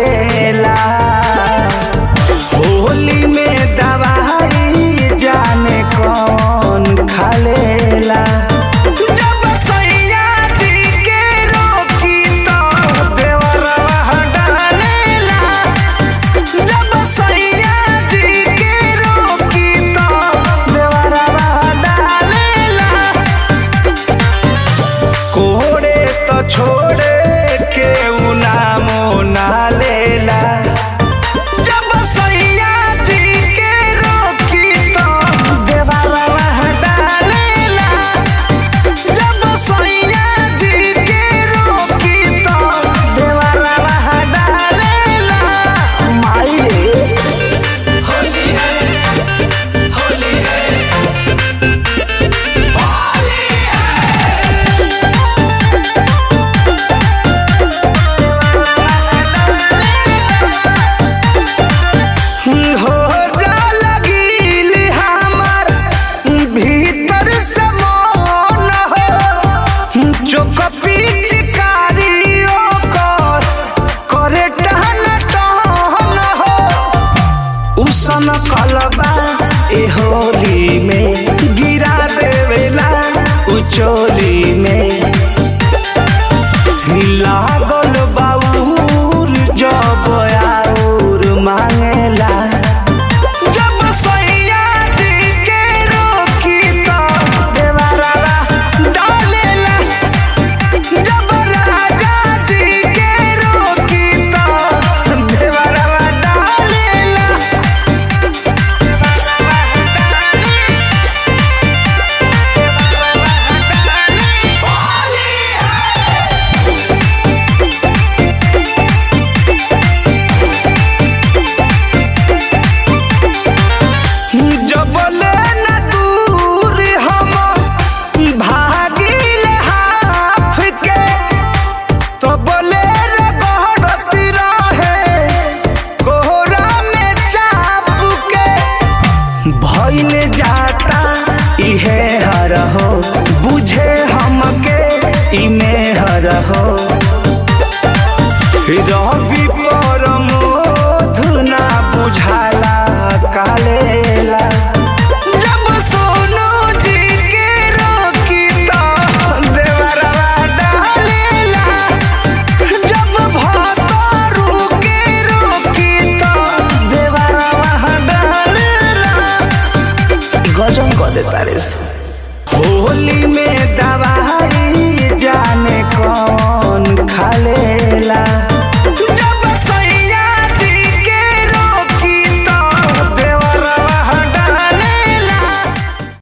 डालेला होली में दवाई जाने कौन खालेला जब सैया जी के रोकी तो देवरवा डालेला जब सैया जी के रोकी तो देवरवा डालेला कोड़े तो छोड़े के नामो ना लेला जब सैया जी के रोकी तो देवरवा डालेला जब सैया जी के रोकी तो देवरवा डालेला माई रे हो जा लगिल हमार भीतर से मन हो चोक पिचकारियों कर करे टहन टहन हो उसन कलबा ए होली में गिरा देवेला उचोली में